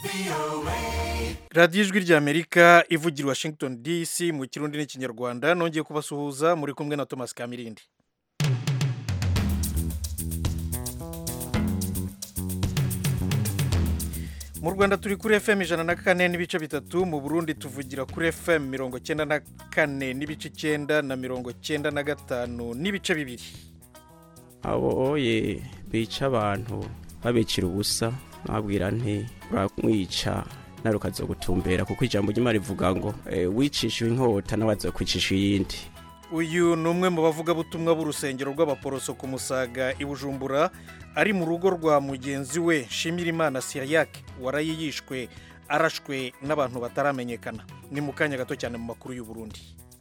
radiyo ijwi ry'amerika ivugira i washington dc mu kirundi n'ikinyarwanda nongeye kubasuhuza muri kumwe na thomas kamirindi mu rwanda turi kuri fm ijana na kane n'ibice bitatu mu burundi tuvugira kuri fm mirongo cyenda na kane n'ibice icyenda na mirongo cyenda na gatanu n'ibice bibiri abo oye bica abantu babicira ubusa nabwira nti uramwica nawe ukazogutumbera kuko ijambo ry'imana rivuga ngo eh, wicishije inkota nawe azokwicisha iyindi uyu ni umwe mu bavugabutumwa b'urusengero rw'abaporoso ku musaga i bujumbura ari mu rugo rwa mugenzi we shimirimana siriyake waraye yishwe arashwe n'abantu bataramenyekana ni mu kanya gato cyane mu makuru y'u Burundi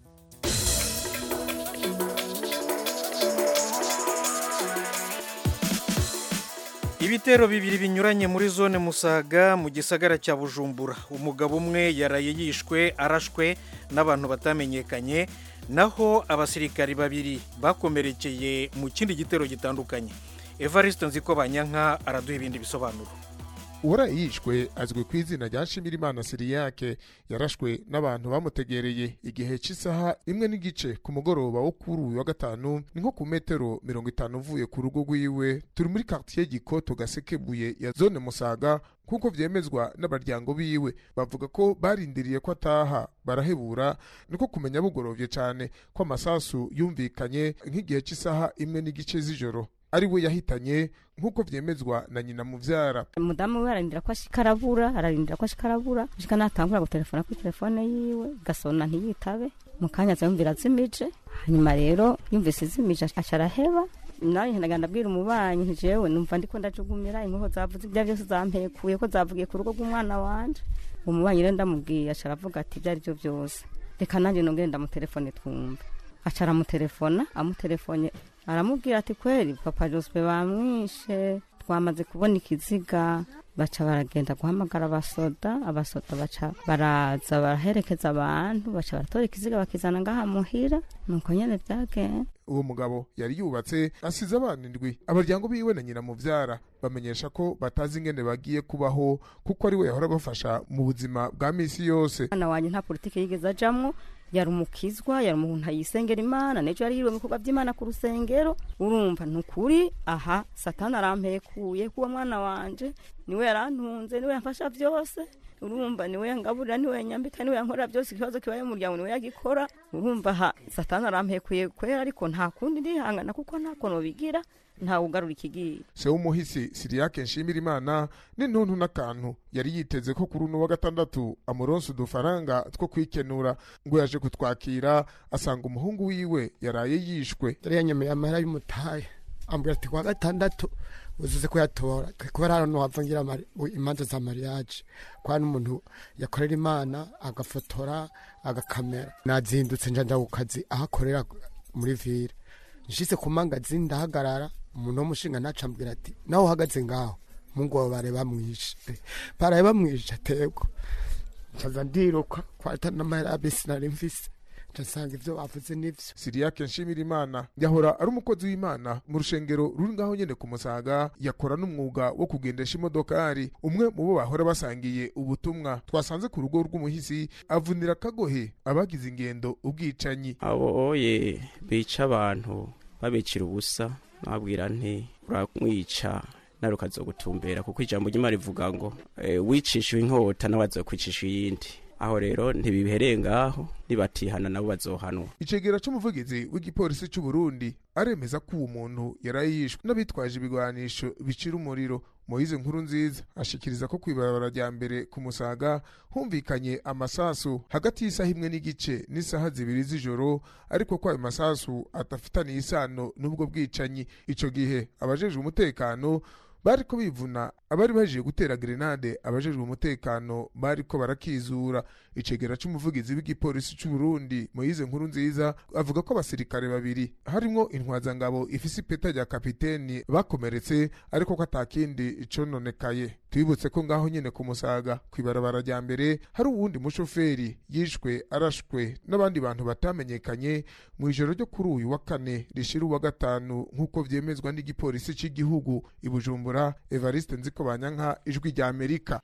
ibitero bibiri binyuranye muri zone musaga mu gisagara cya bujumbura umugabo umwe yaraye yishwe arashwe n'abantu batamenyekanye naho abasirikari babiri bakomerekeye mu kindi gitero gitandukanye evariste nziko banyanka araduha ibindi bisobanuro uwaraye yishwe azwi ku izina rya shimirimana siriyake yarashwe n'abantu bamutegereye igihe cy'isaha imwe n'igice ku mugoroba wo kuri uyu wa gatanu ni nko ku metero mirongo itanu uvuye ku rugo rwiwe turi muri quartier gikoto gasekebuye ya zone musaga kuko vyemezwa n'abaryango biwe bavuga ko barindiriye ko ataha barahebura niko kumenya bugorovye cane ko amasasu yumvikanye nk'igihe cy'isaha imwe n'igice z'ijoro ari we yahitanye nk'uko vyemezwa na nyina muvyara umudamu we ararindira ko ashika arabura ararindira ko ashika arabura ashika natangura gutelefona kuri telefone yiwe gasona ntiyitabe mu kanya aza yumvira azimije hanyuma rero yumvise izimije aca araheba nawe ndagenda abwira umubanyi nti jewe numva ndiko ndajugumira inkoho zavuze ibya byose zampekuye ko zavugiye ku rugo rw'umwana wanje uwo mubanyi rero ndamubwiye aca aravuga ati ibyo ari byo byose reka nanjye nongere ndamutelefone twumve aca aramutelefona amutelefone aramubwira ati kweri papa jospe bamwishe twamaze kubona ikiziga baca baragenda guhamagara abasoda abasoda baca baraza baraherekeza abantu baca baratora ikiziga bakizana ngaha muhira nuko nyene vyagenda uwo mugabo yari yubatse asize abana indwi abaryango biwe na nyina muvyara bamenyesha ko batazi ingene bagiye kubaho kuko ari we yahora bafasha mu buzima bwa misi yose mwana wanje nta politike yigeze ajamwo yari umukizwa yari umuntu ayisengera imana nejo yari yiriwe mu bikorwa by'imana ku rusengero urumva ni ukuri aha satani arampekuye kuwa mwana wanje niwe yarantunze niwe yamfasha byose urumva niwe yangaburira niwe yanyambika niwe yankorera byose ikibazo kibaye mu muryango niwe yagikora urumva aha satani arampekuye kwera ariko nta kundi ndihangana kuko nta kono bigira ntawe ugarura ikigiye se w'umuhisi siriyake nshimira imana n'intuntu n'akantu yari yiteze ko kuri uno wa gatandatu amuronsa udufaranga two kwikenura ngo yaje kutwakira asanga umuhungu wiwe yaraye yishwe yari yanyemeye amahera y'umutahe ambwira ati kuwa gatandatu uzuze kuyatora kubera hano wava ngira mari- imanza za mariage kwa n'umuntu yakorera imana agafotora agakamera nazindutse nja nja ku kazi aho akorera muri ville nshitse ku mangazini ndahagarara umuntu w'umushinga naca ambwira ati nawe uhagaze ngaho mungu wawe bare bamwishe baraye bamwishe ategwa ncaza ndiruka kwata n'amahera ya bisi nari mfise nsanga ivyo bavuze n'ivyo siriyake nshimira imana yahora ari umukozi w'imana mu rushengero ruri ngaho nyene ku musaga yakora n'umwuga wo kugendesha imodokari umwe mu bo bahora basangiye ubutumwa twasanze ku rugo rw'umuhisi avunira akagohe abagize ingendo ubwicanyi abo oye bica abantu babicira ubusa nabwira nti uramwica nawe ukazogutumbera kuko ijambo ry'imana rivuga ngo eh, wicishije inkota nawe azokwicisha iyindi aho rero ntibibereye ngaho nibatihana nabo bazohanwa icegera c'umuvugizi w'igipolisi c'u Burundi aremeza ko uwo muntu yaraye yishwe n'abitwaje ibigwanisho bicira umuriro moyize nkuru nziza ashikiriza ko kw'ibarabara rya mbere ku musaga humvikanye amasasu hagati y'isaha imwe n'igice n'isaha zibiri z'ijoro ariko ko ayo masasu adafitaniye isano n'ubwo bwicanyi ico gihe abajejwe umutekano bariko bivuna abari baje gutera grenade abajejwe umutekano bariko barakizura icegera c'umuvugizi w'igipolisi c'u Burundi Moise nkuru nziza avuga ko abasirikare babiri harimwo intwazangabo ifise ipeta rya kapiteni bakomeretse ariko ko atakindi cononekaye twibutse ko ngaho nyene ku musaga kw'ibarabara rya mbere hari uwundi mushoferi yishwe arashwe n'abandi bantu batamenyekanye mu ijoro ryo kuri uyu wa kane rishira uwa gatanu nk'uko vyemezwa n'igipolisi c'igihugu i Bujumbura Evariste Nziko Banyanka ijwi rya Amerika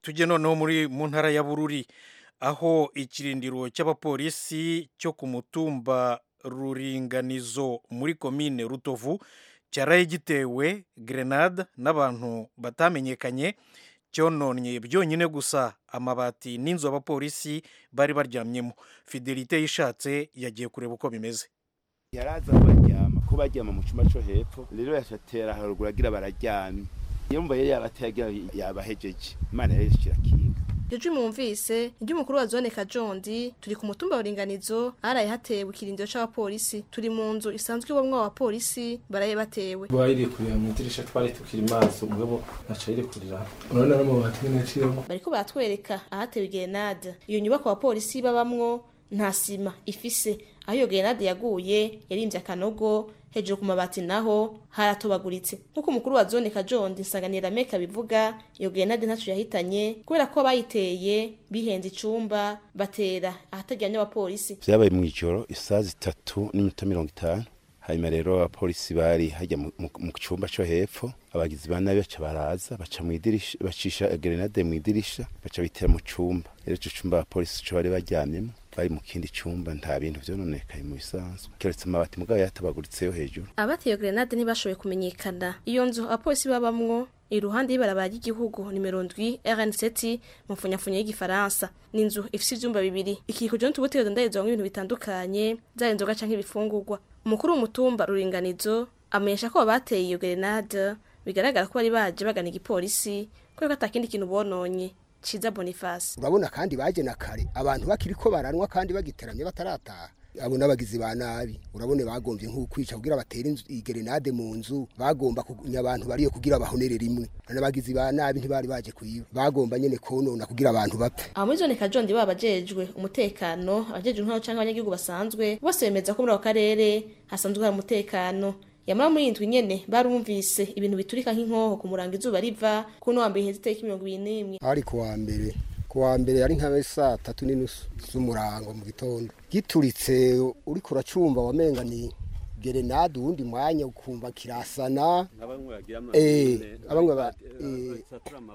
tujye noneho muri mu ntara ya bururi aho ikirindiro cy'abapolisi cyo ku mutumba ruringanizo muri komine rutovu cyaraye gitewe grenade n'abantu batamenyekanye cyononnye byonyine gusa amabati n'inzu abapolisi bari baryamyemo fidelite yishatse yagiye kureba uko bimeze yaraza baryama ko baryama mu cyumba cyo hepfo rero yashatera haruguru agira bararyamye yumva yari yabateye agira yabahejeje imana yari kirakinga Ejo mwumvise iry'umukuru wa zone Kajondi turi ku mutumba wa Ringanizo haraye hatewe ikirindiro c'abapolisi turi mu nzu isanzwe ibamwo abapolisi baraye batewe bayirekurira mu idirisha twari tukiri maso mugabo ntaca yirekurira urabona n'amabati nyene aciyemo bariko baratwereka ahatewe grenade iyo nyubako abapolisi babamwo nta sima ifise aho iyo grenade yaguye yarimvye akanogo hejuru ku mabati naho haratobaguritse nk'uko umukuru wa zone kajondi nsanganira meka bivuga iyo grenade ntaco yahitanye kubera ko abayiteye bihenze icumba batera ahataryamye abapolisi vyabaye mw'ijoro isaha zitatu n'iminota mirongo itanu hanyuma rero abapolisi bari hajya mu- mu mu cumba co hepfo abagizi ba nabi baca baraza baca mw'idirisha bacisha grenade mw'idirisha baca bitera mu cumba rero ico cumba abapolisi co bari baryamyemo bari mu kindi cumba nta bintu vyononekaye mu bisanzwe keretse amabati mugabo yatabaguritse yo hejuru abateye iyo grenade ntibashoboye kumenyekana iyo nzu abapolisi babamwo iruhande y'ibarabara ry'igihugu nimero ndwi rn7 mu mfunyafunya y'igifaransa ni inzu ifise ivyumba bibiri ikikujwe n'utubutiro dondarizwamwo ibintu bitandukanye zaba inzoga canke ibifungurwa umukuru w'umutumba ruringanizo amenyesha ko abateye iyo grenade bigaragara ko bari baje bagana igipolisi kubera ko atakindi kintu bononye ciza boniface urabona kandi baje na kare abantu bakiri ko baranwa kandi bagiteramye batarataha abo n'abagizi ba nabi urabone bagombye nk'ukwica kugira batere inzu- igerenade mu nzu bagomba kugunya abantu bariyo kugira bahonere rimwe n'abagizi ba nabi ntibari baje kuyiba bagomba nyene konona kugira abantu bapfe aba muri zone kajondi baba abajejwe umutekano abajejwe intwaro canke abanyagihugu basanzwe bose bemeza ko muri ako karere hasanzwe hari umutekano yamara muri iyi ndwi nyene barumvise ibintu biturika nk'inkoho ku murango izuba riva kuno wa mbere iheze itariki mirongo ibiri n'imwe hari ku wa mbere ku wa mbere yari nka saa tatu n'inusu z'umurango mu gitondo gituritse uriko uracumba wamenga ni gerenade uwundi mwanya ukumva kirasana Eh, abamwe ba- eh,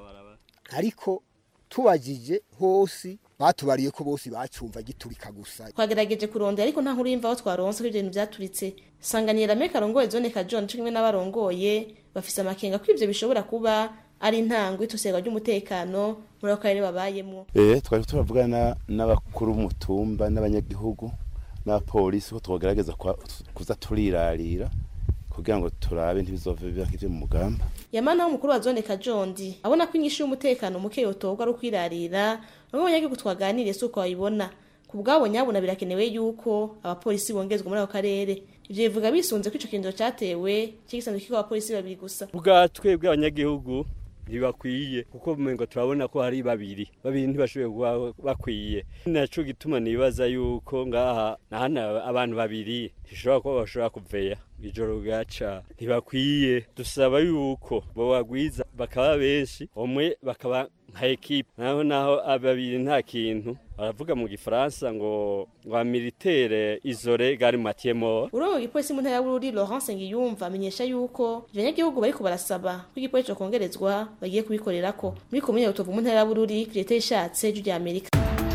ariko tubajije hose batubariye ko bose bacumva giturika gusa twagerageje kurondera ariko nta nkuru y'imvaho twaronse ko ivyo bintu vyaturitse sanganira meka arongoye zone kajondi co kimwe n'abarongoye bafise amakenga ko ivyo bishobora kuba ari intango y'itosega ry'umutekano muri ako karere babayemwo Eh, twari turavugana n'abakuru b'umutumba n'abanyagihugu n'abapolisi ko twogerageza kwa- kuza turirarira kugira ngo turabe ntibizove biba nk'ivyo mu mugamba yamana umukuru wa zone kajondi abona ko inyishu y'umutekano muke yotorwa ari ukwirarira bamwe mu banyagihugu twaganiriye si uko babibona ku bwabo nyabuna birakenewe yuko abapolisi bongezwa muri ako karere ivyo bivuga bisunze ko ico kirindiro catewe c'igisanzwe kiko abapolisi babiri gusa bwa twebwe abanyagihugu ntibakwiye kuko umengo turabona ko hari babiri babiri ntibashoboye kuba bakwiye naco gituma nibaza yuko ngaha nahana abantu babiri ntishobora kuba bashobora kuveya ijoro gaca ntibakwiye dusaba yuko bobagwiza bakaba benshi umwe bakaba nka ekipe naho naho babiri nta kintu baravuga mu gifaransa ngo ngo militaire isole gari matiemo urongo igipolisi mu ntara ya bururi laurence ngiyumva amenyesha yuko ivyo banyagihugu bariko barasaba ko igipolisi cokongerezwa bagiye kubikorerako muri komine rutovu mu ntara ya bururi leta ishatse ijwi rya amerika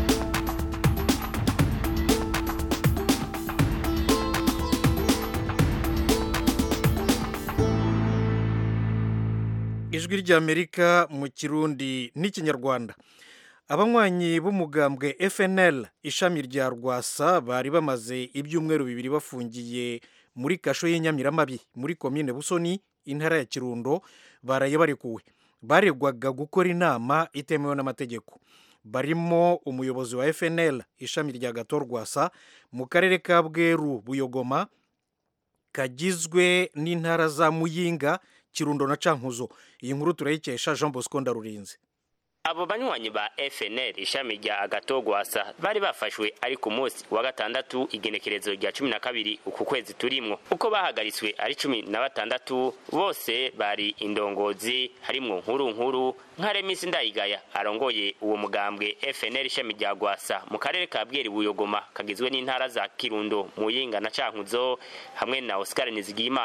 ijwi ry'amerika mu kirundi n'ikinyarwanda abanywanyi b'umugambwe fnl ishami rya rwasa bari bamaze ibyumweru bibiri bafungiye muri kasho y'inyamiramabi muri komine busoni intara ya kirundo baraye barekuwe baregwaga gukora inama itemewe n'amategeko barimo umuyobozi wa fnl ishami rya gato rwasa mu karere ka bweru buyogoma kagizwe n'intara za muyinga kirundo na cankuzo iyi nkuru turayikesha jean bosco ndarurinze abo banywanyi ba FNL ishami rya agatogwasa bari bafashwe ari ku munsi wa gatandatu igenekerezo rya cumi na kabiri uku kwezi turimwo uko bahagaritswe ari cumi na batandatu bose bari indongozi harimwo nkuru nkuru nka remisi ndayigaya arongoye uwo mugambwe FNL ishami rya gwasa mu karere ka bweri buyogoma kagizwe n'intara za kirundo muyinga na cankuzo hamwe na Oscar Nizigiyimana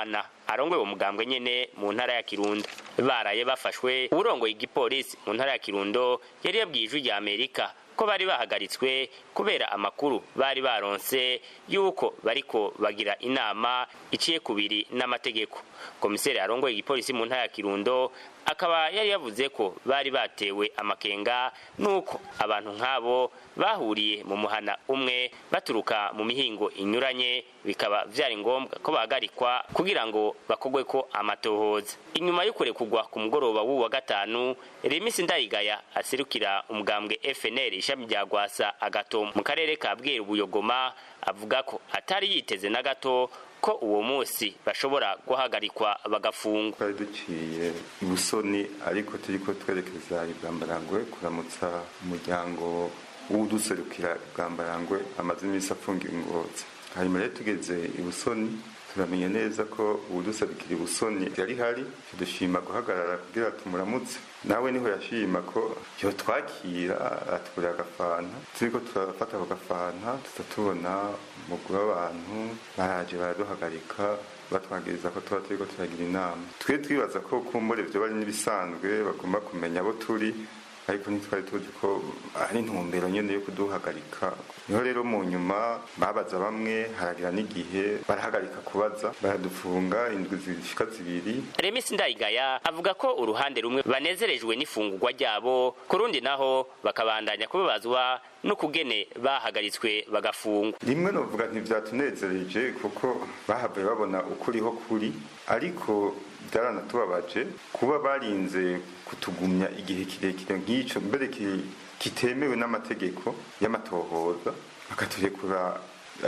arongoye uwo mugambwe nyene mu ntara ya kirundo baraye bafashwe uwurongoye igipolisi mu ntara ya kirundo yari yabwiye ijwi rya amerika ko bari bahagaritswe kubera amakuru bari baronse yuko bariko bagira inama iciye kubiri n'amategeko komiseri arongoye igipolisi mu ntara ya kirundo akaba yari yavuze ko bari batewe amakenga nuko abantu nk'abo bahuriye mu muhana umwe baturuka mu mihingo inyuranye bikaba vyari ngombwa ko bahagarikwa kugira ngo bakogwe ko amatohoza inyuma yo kurekugwa ku mugoroba w'uwu wa gatanu remisi ndayigaya aserukira umugambwe fnr ishami rya gwasa agato mu karere ka bweru buyogoma avuga ko atari yiteze na gato ko uwo munsi bashobora guhagarikwa bagafungwa twari duciye ibusoni ariko turiko twerekeza ibwambarangwe kuramutsa umuryango w'uduserukira ibwambarangwe amaze iminsi afungiwe ingozi hanyuma rero tugeze ibusoni turamenya neza ko uwuduserukira ibusoni yari hari dushima guhagarara kugira tumuramutse nawe niho yashima ko yo twakira atugurira agafanta turiko turafata ako gafanta tuza tubona umugwi w'abantu baraje baraduhagarika batwagiriza ko tuba turiko turagira inama twe twibaza ko kumbure vyo bari n'ibisanzwe bagomba kumenya abo turi ariko ntitwari tuzi ko ari intumbero nyene yo kuduhagarika niho rero mu nyuma babaza bamwe haragira n'igihe barahagarika kubaza baradufunga indwi zishika zibiri remisi ndayigaya avuga ko uruhande rumwe banezerejwe n'ifungurwa ryabo ku rundi naho bakabandanya kubabazwa n'ukugene bahagaritswe bagafungwa rimwe novuga ntivyatunezereje kuko bahavuye babona ukuriho kuri ariko byaranatubabaje kuba barinze kutugumya igihe kirekire nk'ico mbere kitemewe n'amategeko y'amatohoza bakaturekura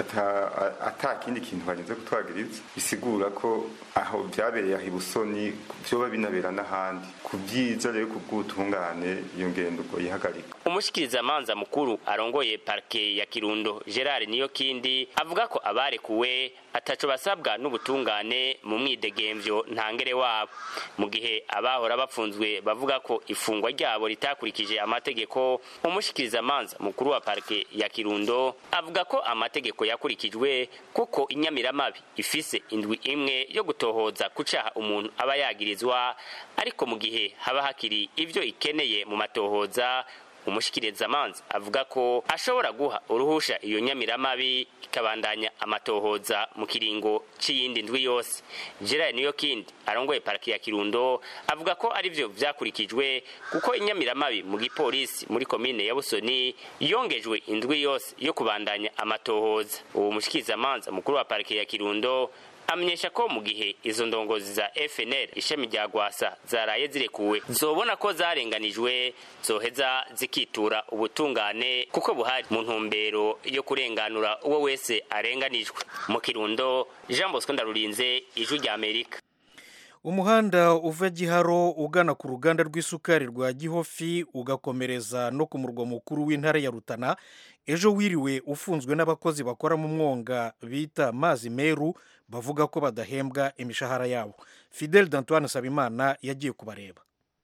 ata kindi kintu barinze kutwagiriza bisigura ko aho byabereye aho ibusoni vyoba binabera n'ahandi ku byiza rero ku bw'ubutungane iyo ngendo ubwo yihagarika umushikirizamanza mukuru arongoye parke ya kirundo gerard niyo kindi avuga ko abarekuwe ataco basabwa n'ubutungane mu mwidegemvyo ntangere wabo mu gihe abahora bapfunzwe bavuga ko ifungwa ryabo ritakurikije amategeko umushikirizamanza mukuru wa parke ya kirundo avuga ko amategeko yakurikijwe kuko inyamiramabi ifise indwi imwe yo gutohoza ku caha umuntu aba yagirizwa ariko mu gihe haba hakiri ivyo ikeneye mu matohoza umushikirizamanza avuga ko ashobora guha uruhusha iyo nyamiramabi ikabandanya amatohoza mu kiringo c'iyindi ndwi yose gerard niyo kindi arongoye paraki ya kirundo avuga ko arivyo vyakurikijwe kuko inyamiramabi mu gipolisi muri komine ya busoni yongejwe indwi yose yo kubandanya amatohoza uwo mushikirizamanza mukuru wa pariki ya kirundo amenyesha ko mu gihe izo ndongozi za FNL ishami rya Gwasa zaraye zirekuwe zobona ko zarenganijwe zoheza zikitura ubutungane kuko buhari mu ntumbero yo kurenganura uwo wese arenganijwe mu Kirundo Jean Bosco Ndarurinze ijwi rya Amerika umuhanda uva giharo ugana ku ruganda rw'isukari rwa gihofi ugakomereza no ku murwa mukuru w'intara ya rutana ejo wiriwe ufunzwe n'abakozi bakora mu mwonga bita mazi meru bavuga ko badahembwa imishahara yabo fidel dantoine sabimana yagiye kubareba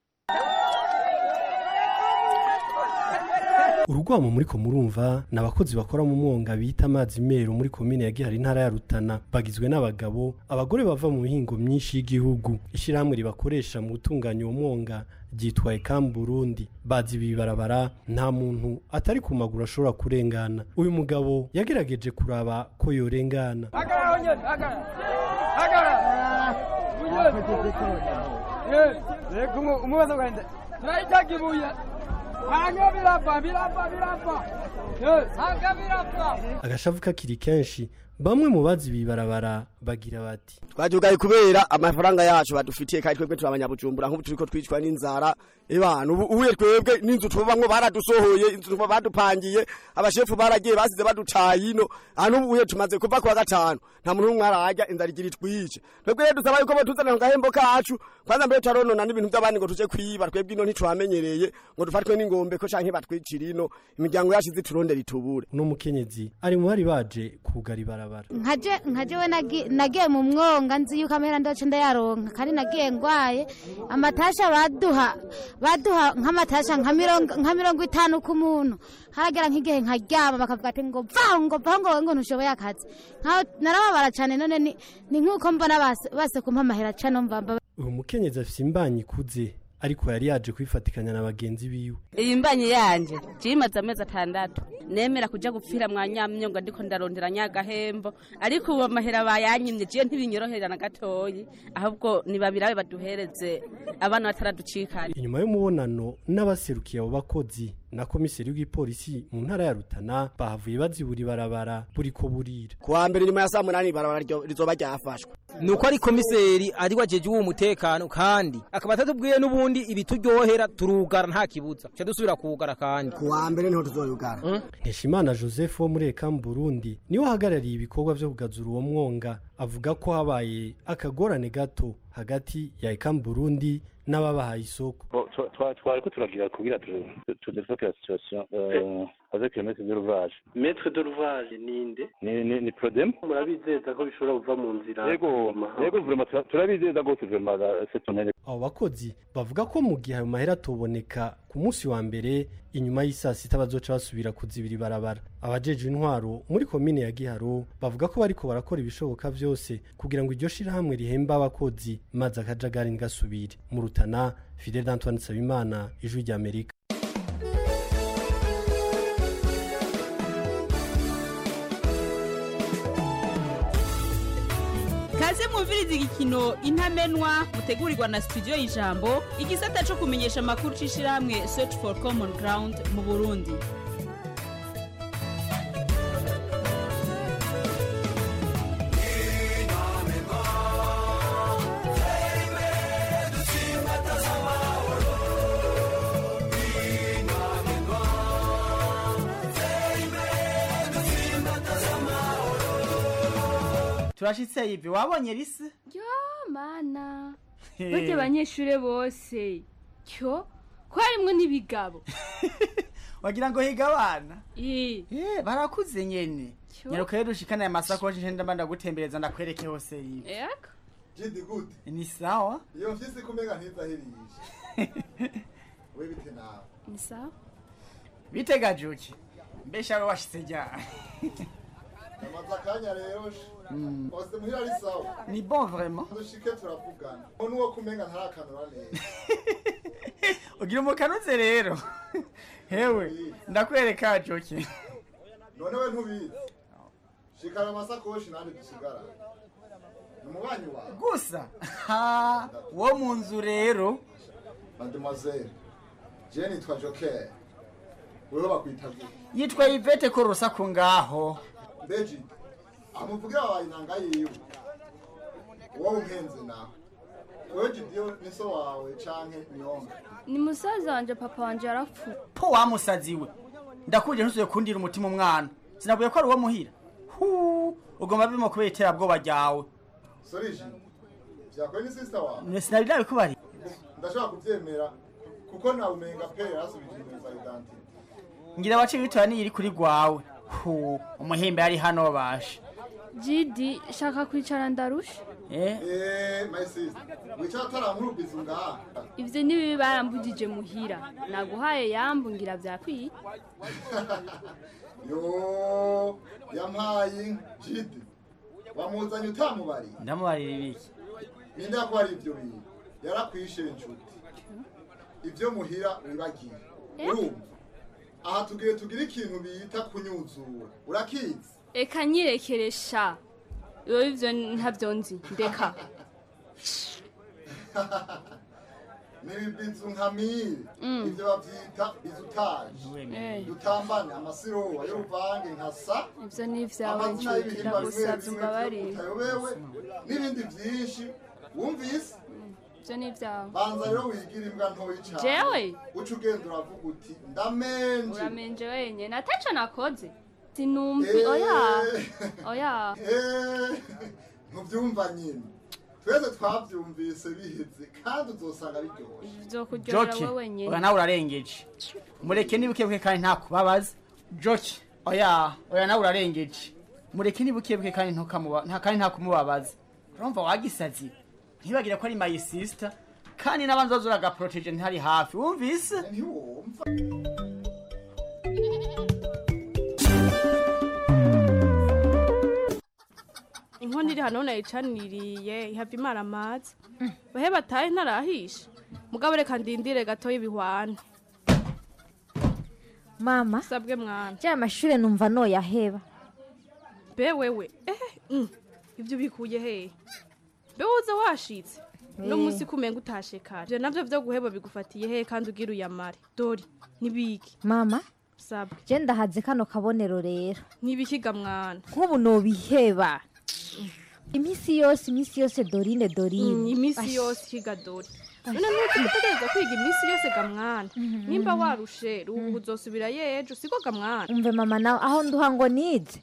urugwamo muri ko murumva ni abakozi bakora mu mwonga bita amazi meru muri komine ya gihari intara ya rutana bagizwe n'abagabo abagore bava mu mihingo myinshi y'igihugu ishyirahamwe ribakoresha mu gutunganya uwo mwonga ryitwa ekamu burundi bazi ibi barabara nta muntu atari ku maguru ashobora kurengana uyu mugabo yagerageje kuraba ko yorengana agashavu kakiri kenshi bamwe mu bazi ibi barabara bagira bati twajugaye kubera amafaranga yacu badufitiye kandi twebwe turi abanyabujumbura nk'ubu turiko twicwa n'inzara ebana ubu uye twebwe n'inzu tubamwo baradusohoye inzu badupangiye abashefu baragiye basize baducaye ino hano ubu uye tumaze kuva kuwa gatanu nta muntu n'umwe ararya inzara igira itwice twebwe rero dusaba yuko botuzanira ku gahembo kacu kwanza mbere turaronona n'ibintu by'abandi ngo tuje kwiba twebwe ino ntitwamenyereye ngo dufatwe n'ingombe ko canke batwicira ino imiryango yacu izi turondera itubure uno mukenyezi ari mu bari baje kugara ibarabara ibarabara nkaje nkaje we nagi- nagiye mu mwonga nzi yuko amahera ndoce ndayaronka kandi nagiye ngwaye amatasha baduha baduha nk'amatasha nka mirongo nka mirongo itanu ku muntu haragera nk'igihe nkaryama bakavuga ati ngo vaho ngo vaho ngo wowe ngo ntushoboye akazi nkaho narababara cyane none ni ni nk'uko mbona base base kumpa amahera cano mvamba uyu mukenyezi afise imbanyi ikuze ariko yari yaje kwifatikanya na bagenzi biwe iyi mbanyi yanje jimaze amezi atandatu nemera kuja gupfira mwa nyamyonga ndiko ndarondera nyagahembo ariko ubu amahera bayanyimye jiye ntibinyorohera na gatoyi ahubwo nibabirabe baduhereze abana bataraducikana inyuma y'umubonano n'abaserukiye abo bakozi na komiseri w'igipolisi mu ntara ya rutana bahavuye bazibura ibarabara buriko burira kuwa mbere nyuma ya saa munani ibarabara ryo- rizoba ryafashwe nuko ari komiseri ari wajeje uwo mutekano kandi akaba atatubwiye n'ubundi ibituryohera turugara nta kibuza cyo dusubira kuwugara kandi kuwa mbere niho tuzoyugara Nkeshimana Joseph wo muri Eka mu Burundi niwe ahagarariye ibikorwa vyo kugazura uwo mwonga avuga ko habaye akagorane gato hagati ya Eka mu Burundi n'ababahaye isoko twariko turagira kugira tudevelope la situation euh, avec le maître de l'ouvrage maître de l'ouvrage ninde ni ni ni prodem murabizeza ko bishobora kuva mu nzira yego yego vraiment tura- turabizeza gose vraiment la- cette tonne abo bakozi bavuga ko mu gihe ayo mahera atoboneka ku munsi wa mbere inyuma y'isaa sita bazoca basubira kuzibira ibarabara abajejwe intwaro muri komine ya giharo bavuga ko bariko barakora ibishoboka vyose kugira ngo iryo shirahamwe rihemba abakozi maze akajagari ntigasubire mu rutana fidel antoine nsabimana ijwi ry'amerika kaze mwumviriza igikino intamenwa mutegurirwa na studio y'ijambo igisata cyo kumenyesha amakuru c'ishirahamwe search for common ground mu burundi turashitse ivi wabonye risi yo mana He. barya abanyeshure bose cyo ko harimwo n'ibigabo wagira ngo higa abana Eh, Eh, barakuze nyene Cyo. nyaruka rero ushikana aya masakoshi nje ndamba ndagutembereza ndakwereke hose ivi eko jidi gute ni sawa iyo mfise kumega ntizahirisha we bite nawe ni sawa bitega juki mbesha we washitse ryari amaze akanya rero Mm. ose muhira ari sawa ni bon vraiment dushike turavugana uwo nuwo kumenga ntarakanura neza ugira umukanuze rero hewe ndakwereka juki none we ntubizi shikara amasakoshi nandi dusigara ni umubanyi wawe gusa ha wo mu nzu rero mademoiselle je nitwa joker wewe bakwita gute yitwa ivete ko rusaku ngaho mbeji amuvugira wabaye inanga yiwe wowe umpenze nawe wewe jidiyo ni so wawe canke nyonga ni musaza wanje papa wanje yarapfuye po wamusaziwe ndakuje ntusuye kundira umutima umwana sinavuye ko ari uwo muhira hu ugomba bimo kubera iterabwoba ryawe soriji vyakoye ni sister wawe sinari nabikubari ndashobora kuvyemera kuko nawe umenga pe yarasubije ibintu za identite ngira waciye witora niyo iri kuri rwawe hu umuhimbe yari hano basha jidi shaka kwicara ndarusha eh eh my sister wicara ataramurubwiza ngaha ivyo nibibi barambugije muhira naguhaye yambu ngira vyakwiye yo yampaye jidi wamuzanye utamubariye ndamubarira ibiki ninde yakubarira ivyo bintu yarakwishe inshuti ivyo muhira wibagiye urumva aha tugiye tugira ikintu bita kunyuzura urakizi eka nyirekeresha iyo ivyo ntavyo nzi ndeka nibibizu nka mire Mm. ivyo bavyita bizutaje Eh. dutambane amasirowa y'uruvange nka sa ivyo ni ivyawe amazina nshuti y'ibihimba bimwe ndagusavye bimwe umbabarire utayobewe n'ibindi vyinshi wumvise ivyo ni ivyawe banza rero wigira imbwa ntoyi cane Jewe? uca ugenda uravuga uti ndamenje uramenje wenyene ataco nakoze sinumvi Eh. oya oya Eh, ntuvyumva nyine twese twavyumvise biheze kandi uzosanga biryoshye bizokuryohera joki we wenyene oya nawe urarengeje mureke nibukebuke kandi ntakubabaza joki oya oya nawe urarengeje mureke nibukebuke kandi ntukamuba nta kandi nta kumubabaza urumva wagisazi ntibagire ko ari my sister kandi n'abandi bazoza uragaproteje ntari hafi wumvise inkono iri hano nayicaniriye ihava imara amazi bahe batahe ntarahisha mugabo reka ndindire gatoya ibihwane mama sabwe mwana bya mashure numva noyaheba be wewe eh mm, ibyo bikuye hehe be woza washitse no Eh. munsi kumenga utashe kare je navyo vyo guheba bigufatiye hehe kandi ugira uyamare dori nibiki mama sabwe je ndahaze kano kabonero rero nibikiga mwana nk'ubu nobiheba iminsi yose iminsi yose dorine dorine Mm, imisi Ash. yose ikiga dori none nuko utegereza kwiga imisi yose ga mwana nimba warushe ruhu uzosubira yejo siko ga mwana umve mama nawe aho nduha ngo nize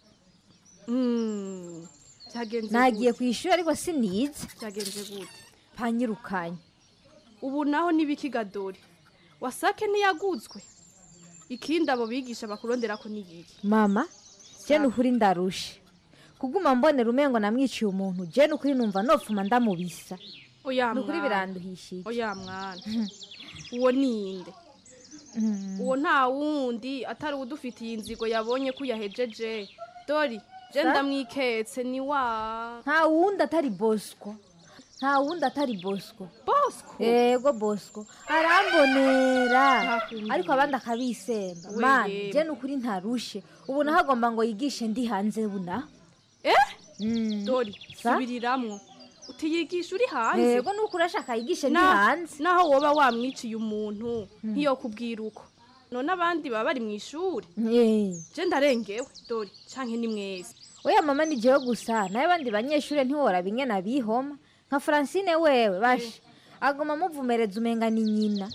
Mm, vyagenze nagiye gute? ku ishuri ariko sinize vyagenze gute panyirukanye ubu naho nibikiga dori wasake ntiyaguzwe ikindi abo bigisha bakurondera ko nibiki mama je nukuri ndarushe kuguma mbonera umengo namwiciye umuntu je nukuri numva nopfuma ndamubisa oya nukuri mwana. biranduhishije oya mwana uwo ninde uwo nta wundi atari udufitiye inzigo yabonye ko uyahejeje dori je Sa? ndamwiketse ni wa nta wundi atari bosco nta wundi atari bosco bosco yego bosco arambonera Ntakumbwira. ariko abandi akabisemba We mana yemwe. je nukuri ntarushe ubu naho agomba ngo yigishe ndi hanze buna eh dori Sa? subiriramwo utiyigisha uri hanze yego nuko urashaka yigishe ndi Na- hanze naho woba wamwiciye umuntu ntiyo kubwira uko none abandi baba bari mu ishuri Eh. je ndarengewe dori canke ni mwese oya mama ni jewe gusa nawe abandi banyeshure ntiworaba ingene abihoma nka francine wewe bashe agoma muvumereza umenga ni nyina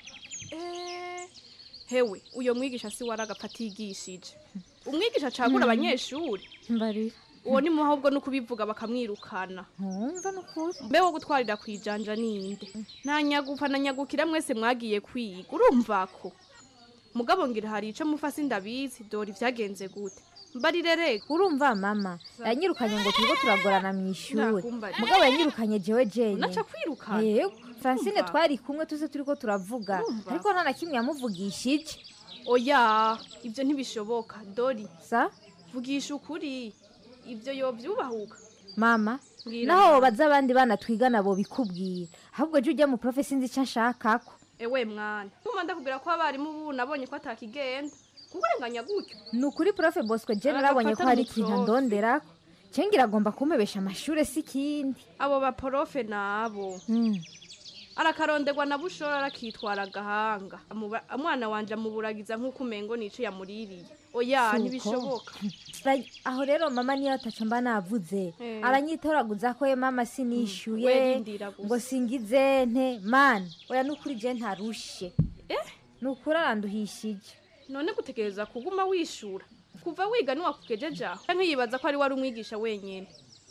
Eh, hewe uyo mwigisha si waragapfa atigishije umwigisha acagura Mm. abanyeshuri mbarira uwo ni muha ahubwo no kubivuga bakamwirukana ntumva nukuri mbe wo gutwarira ku ijanja ninde nta nyagupfa na nyagukira mwese mwagiye kwiga urumva ko mugabo ngira hari ico mufasi ndabizi dore ivyagenze gute mbarire rega urumva mama yanyirukanye ngo turiko turagorana mu ishuri Ndakumva. mugabo yanyirukanye jewe jenye unaca kwirukana yego francine Urumva? twari kumwe tuze turiko turavuga Urumva? ariko nta na kimwe yamuvugishije oya ivyo ntibishoboka dori sa vugisha ukuri ivyo yovyubahuka mama Mbwira naho mama. wobaza abandi bana twigana bo bikubwira ahubwo je ujya mu profe sinzi ico nshakako ewe mwana nkuma ndakubwira ko abarimu ubu nabonye ko atakigenda kukurenganya gutyo ni ukuri profe bosco je Aragafata narabonye ko hari mu ikintu profe. ndonderako cengira agomba kumpebesha amashure si ikindi abo baporofe nabo Mm. arakaronderwa na bushora arakitwara agahanga Amuba- umwana wanje amuburagiza nk'uko umengo nico yamuririye oya Suko. ntibishoboka Sira- aho rero mama niyo ataco mba navuze Eh. aranyitoraguza ko ye mama sinishyuye we rindira gusa. ngo singize nte mana oya nukuri je ntarushe nukuri aranduhishije none gutegereza kuguma wishura kuva wiga niwakugejeje aho canke yibaza ko ari wari umwigisha wenyene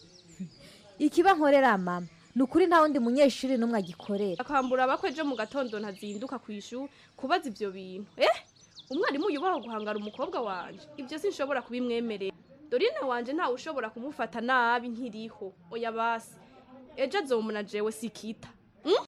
ikiba nkorera mama nukuri nta wundi munyeshuri n'umwe agikorera akambura abakwe ejo mu gatondo ntazinduka ku ishuri kubaza ivyo bintu eh umwarimu yubaho guhangara umukobwa wanje ivyo sinshobora kubimwemerera dorine wanje ntawe ushobora kumufata nabi nkiriho oya basi ejo azomuna jewe sikita mm?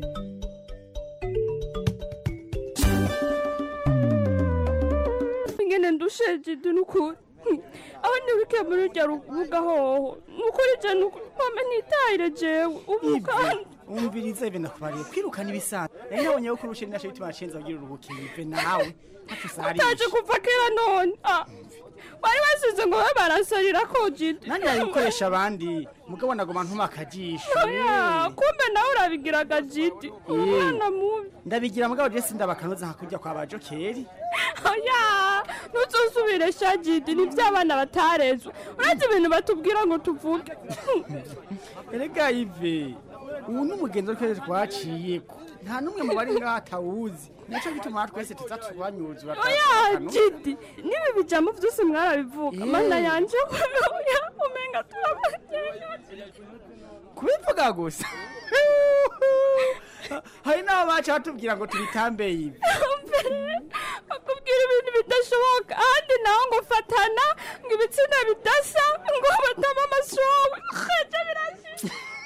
ingene ndusheje nukuri aho nibuke muri rya rubuga hoho nukuri je nukuri mama nitahire jewe ubu kandi umviriza ive nakubariye kwirukana ibisanzwe rero nabonye ko kurusha naco bituma acenza kugira uruhukiye ive nawe utaje kuva kera none ah, wari wasize ngo babe barasarira ko jidi nani yabikoresha abandi mugabo nagoma ntuma akajisho oya kumbe nawe urabigiraga jidi umwana mubi ndabigira mugabo je sindabakanoza hakurya kwa bajokeri oya ntuzosubire sha jidi nivyo abana batarezwe uretse ibintu batubwira ngo tuvuge erega ive ubu ni umugenzi wo twese twaciyeko nta n'umwe mu bari ngaha atawuzi naco gituma twese tuza tubanyuzura oya jidi nibi bijambo vyose mwarabivuga mana yanje oya umenga turabagirira kubivuga gusa hari n'abo baca batubwira ngo tubitambeye ibi akubwira ibintu bidashoboka ahandi naho ngo fatana ngo ibitsina bidasa ngo batama amashowe kaje birashira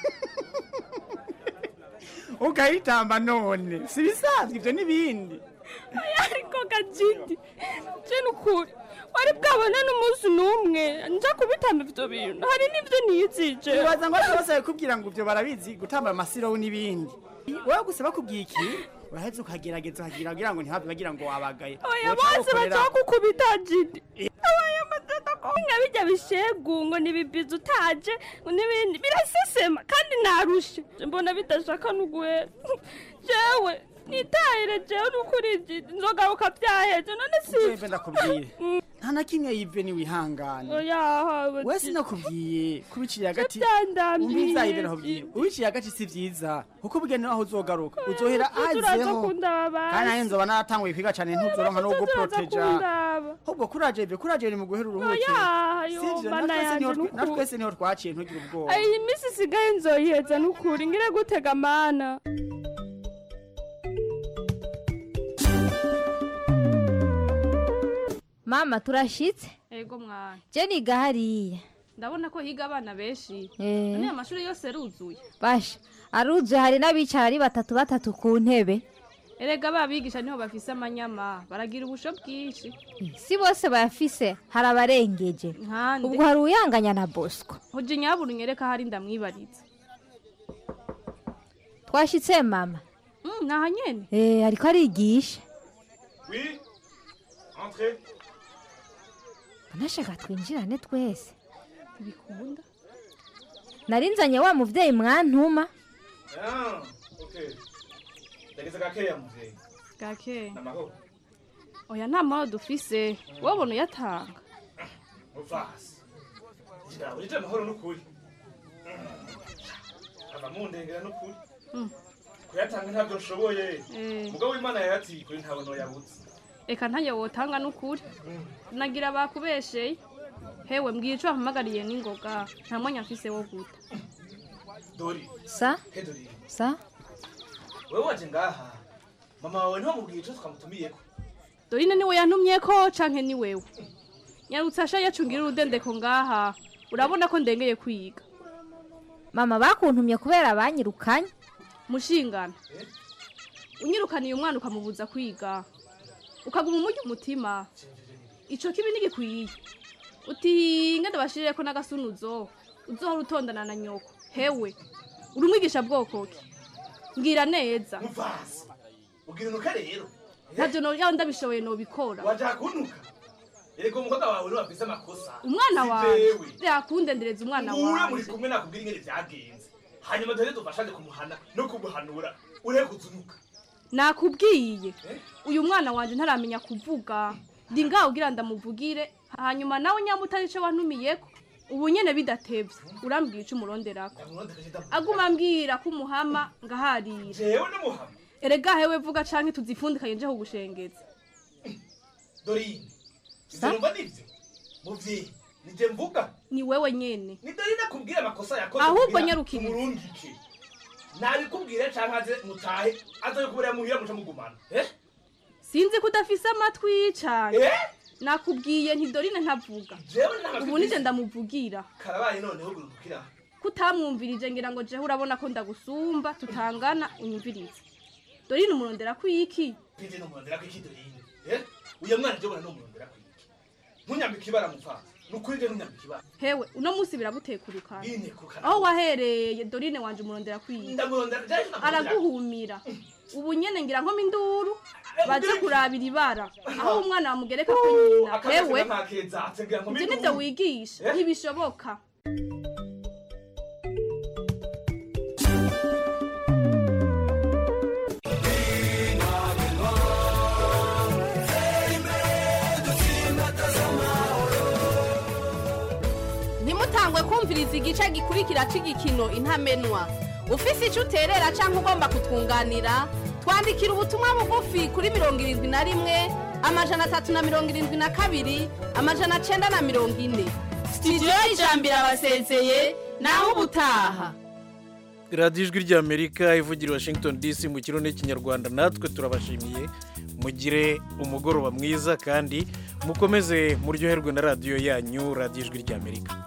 ukayitamba none si bisanzwe ibyo n'ibindi Oya, ariko gajidi je nukuri wari bwabona n'umunsi n'umwe nja kubitamba ivyo bintu hari n'ivyo niyizije ubaza ngo bose bakubwira ngo ibyo barabizi gutamba amasiro n'ibindi wowe gusa bakubwiye iki uraheze ukagerageza ukagira kugira ngo ntihave bagira ngo wabagaye oya Woca bose ukorera- baca kukubita jidi oya matata ko nka bijya bishegu ngo nibibiza utaje ngo n'ibindi birasesema kandi narushe mbona bidashaka n'uguhera jewe nitahire jewe n'ukuri jidi nzogaruka byaheze none si Jewe ndakubwire nta na kimwe yive niwihangane oya hawe we sinakubwiye kubiciye hagati byandambiye. umbiza yive nakubwiye ubiciye hagati si vyiza kuko ubugeni aho uzogaruka uzohera turaza azeho kundaba kandi nayo nzoba naratanguye kwiga cane ntuzoronka no guproteja kundaba ahubwo kuraje ive kuraje ni mu guhera uruhuke Oya, yo, sivyo mana natwese yanje niho twe- n'ukuri. natwese niho twaciye ntugire ubwoba Ay, iyi minsi isigaye nzoyiheza n'ukuri ngire gutega mana mama turashitse ego mwana je niga hariya ndabona ko higa abana benshi Eh. none amashuri yose aruzuye basha aruzuye hari n'abicara ari batatu batatu ku ntebe erega babigisha niho bafise amanyama baragira ubusho bwinshi si bose bayafise hari abarengeje nkande ubwo hari uyanganya na bosco hoje nyabura unyereka hari ndamwibariza twashitse mama Mm, naha nyene eh ariko arigisha Oui, entrez. nashaka twinjirane twese bikunda narinzanye wa muvyeyi mwantuma Ah, ok. Ndageze gakeya muvyeyi. gake Namahoro. oya nta mahoro dufise wabona uyatanga Muvasi. Ngira urije amahoro n'ukuri. Ava mundengera n'ukuri. Mm. Kuyatanga ntabyo nshoboye. Eh. Mugabo w'Imana yayatiye kuri ntawe noyabuze. reka ntange wotanga n'ukuri nagira bakubesheye hewe mbwira ico wampamagariye n'ingoga nta mwanya mfise wo guta Dori. sa He Dori. sa Wewe waje ngaha. Mama wawe niho mubwiye ico twamutumiyeko. dorine niwe yantumyeko canke ni wewe nyarutse asha yacungira urudendeko ngaha urabona ko ndengeye kwiga mama bakuntumye kubera banyirukanye mushingana unyirukaniye umwana ukamubuza kwiga ukaguma umurya umutima ico kibi ntigikwiye uti ngende bashirireko n'agasunuzo uzohora utondana na nyoko hewe uri umwigisha bwoko ki mbwira neza Muvasi. Ugira unuka rero. ntavyo no yawe ndabishoboye nobikora Waje kunuka. Erega umukobwa wawe niwe wafise amakosa. umwana Si wanje jewe. yakundendereza umwana Nguwe muri wanje kumwe nakubwira ingene vyagenze. Hanyuma dore dufashanye kumuhana no kumuhanura. Ureke kuzunuka. nakubwiye uyu mwana wanje ntaramenya kuvuga ndi ngaho ugira ndamuvugire hanyuma nawe nyamba utari ico wantumiyeko ubu nyene bidatevye urambwira ico umuronderako aguma ambwira ko umuhama ngaharira Jewe n'umuhama. erega hewe vuga canke tuzifundikanye nje kugushengeza Dorine. Ivyo numva nivyo. Muvyeyi. Nije mvuga. ni wewe nyene Ni Dorine akubwira amakosa yakoze. Ahubwo kugira nyarukire. Umurungike. Nabikubwire canke aze mutahe. Aze kubura muhira muca mugumana. Eh? sinzi ko udafise amatwi cane Eh? nakubwiye nti dorine ntavuga Jewe nta matwi ubu nije mfise. ndamuvugira Karabaye noneho gurukira. kutamwumvirije ngira ngo jewe urabona ko ndagusumba tutangana unyumvirize dorine umurondera kwiki Pije numurondera kwiki Dorine. Eh? Uyo mwana je bona numurondera kwiki. Ntunyambike ibara mupfa. Nukuri je ntunyambike ibara. hewe uno munsi biragutekurukana Bintekukana. aho wahereye dorine wanje umurondera kwiki Ndamurondera je ndamurondera. araguhumira ubu nyene ngira nkoma induru baze kurabira ibara aho umwana bamugereka ko nyina hewe ivyo nivyo wigisha ntibishoboka ntimutangwe kumviriza igice gikurikira cy'igikino intamenwa ufise icyo uterera cyangwa ugomba kutwunganira twandikira ubutumwa bugufi kuri mirongo irindwi na rimwe amajana atatu na mirongo irindwi na kabiri amajana cyenda na mirongo ine sitidiyo y'ijambo irabasezeye naho ubutaha radiyo ijwi ry'amerika ivugira i washington dc mu kirundi n'ikinyarwanda natwe turabashimiye mugire umugoroba mwiza kandi mukomeze muryoherwe na radiyo yanyu radiyo ijwi ry'amerika